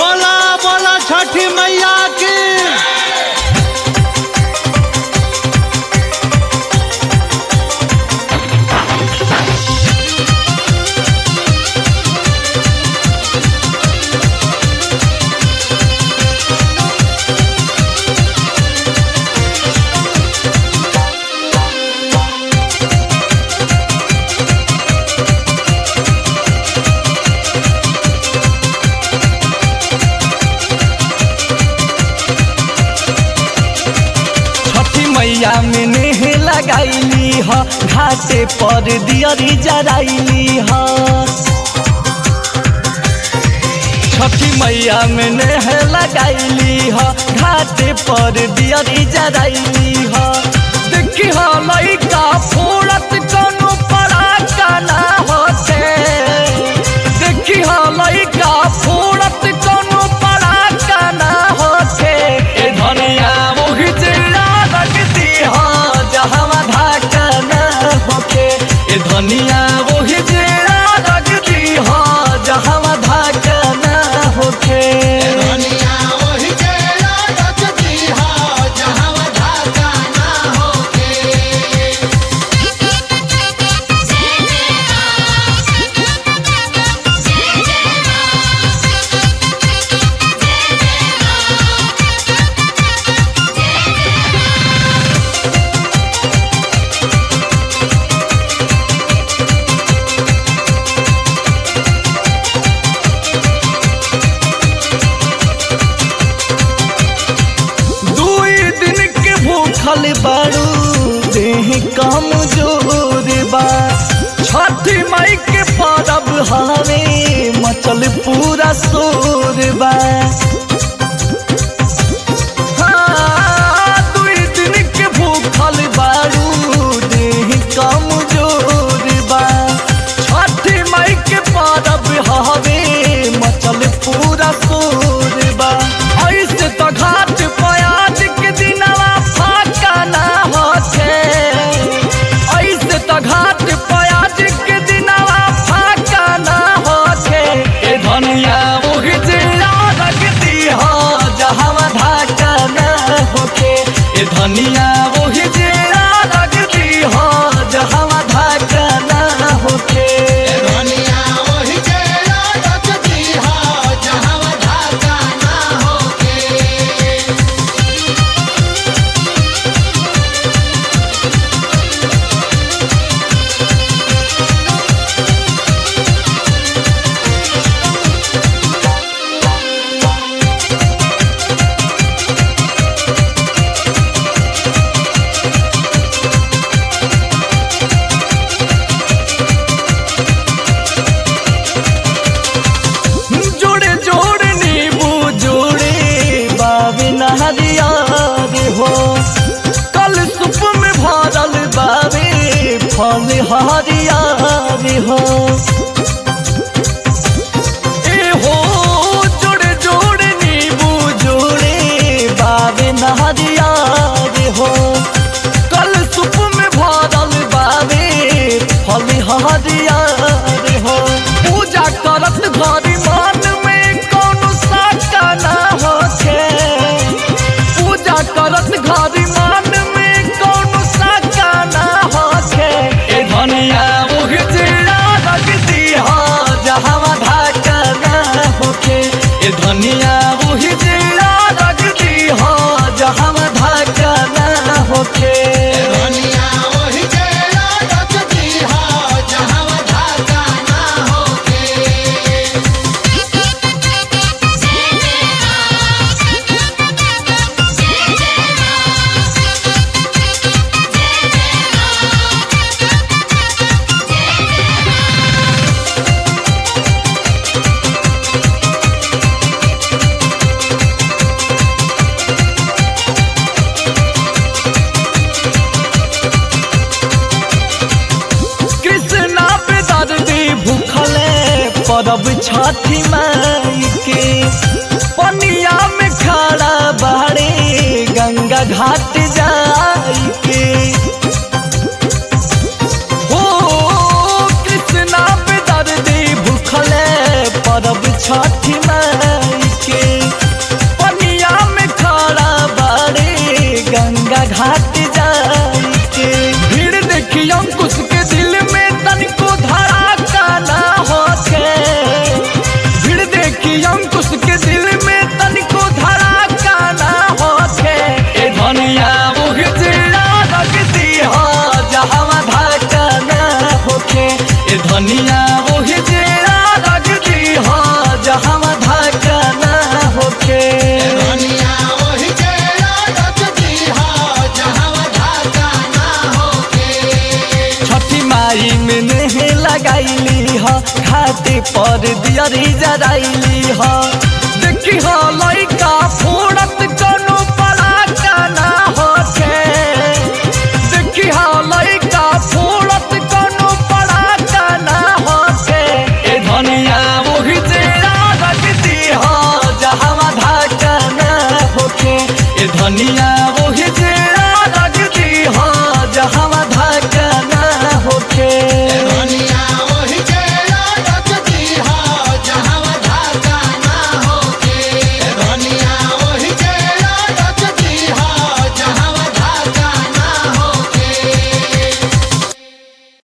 बोला बोला छठी मैया की छठी मैया में नेह लगाईली ह घाटे पर दियरी जराइली ह छठी मैया में नेह लगाईली ह घाटे पर दियरी जराइली ह देखी ह लइका फोड़त कोनो पराका ना होते देखी ह लइका फोड़त कोनो पराका ना होते ए धनिया मोहि जिला लगती ह जहवा धाका ना होके ए धनिया मोहि जिला लगती ह जहवा धाका ना होके दुनिया वही जेला रखती हा जहाँ धागा ना होके दुई दिन के भूखल बारू देह कम जोर बा छठी माई के परब हवे मचल पूरा शोर बा हाँ, दुई दिन के भूखल बारू देह कम जोर बा छठी माई के परब हवे मचल पूरा शोर बा ऐसे तो घाट प्याज के दिनवा फाका ना होते ऐसे तो घाट प्याज के दिनवा फाका ना होते ए धनिया मोहि जिला लगती हो जहवा धाका ना होके ए धनिया मोहि जिला लगती हो जहवा धाका ना होके दुनिया वही जेला रखती हा जहाँ धागा ना होके जोड़े जोड़े नींबू जोड़े बाबे नहरिया रे हो कल सुप में भरल बाबे फल हरिया रे हो ए हो जोड़े जोड़े नींबू जोड़े बाबे नहरिया रे हो कल सुप में भरल बाबे फल हरिया रे हो पूजा करत घरी मन में कौनो साका ना होखे पूजा करत घरी मन में कौनो साका ना होखे ए धनिया मुख जिला लगती हो जहवा धाका ना होखे ए धनिया मुख जिला लगती हो जहवा धाका ना होखे दुनिया वही जेला रखती हा जहाँ धागा ना होके कृष्णा पे दर्दी भूखले परब छठी माई के पनिया में खड़ा बाड़े गंगा घाट जाई के हो कृष्णा पे दर्दी भूखले परब छठी माई के धनिया वही जेरा रख दी हो जहाँ धाका ना होके धनिया ओहि जेरा रच दीहा जहाँ धाका ना होके छठी माई में नेहे लगाईली ह घाटे पर दियरी जराइली ह देखी ह लइका फोड़त कनु पराका ना होके देखी ह लइका फोड़त कनु पराका ना होके ए धनिया मोहि जेरा रखती ह जहाँ धाका ना होके ए धनिया मोहि जेरा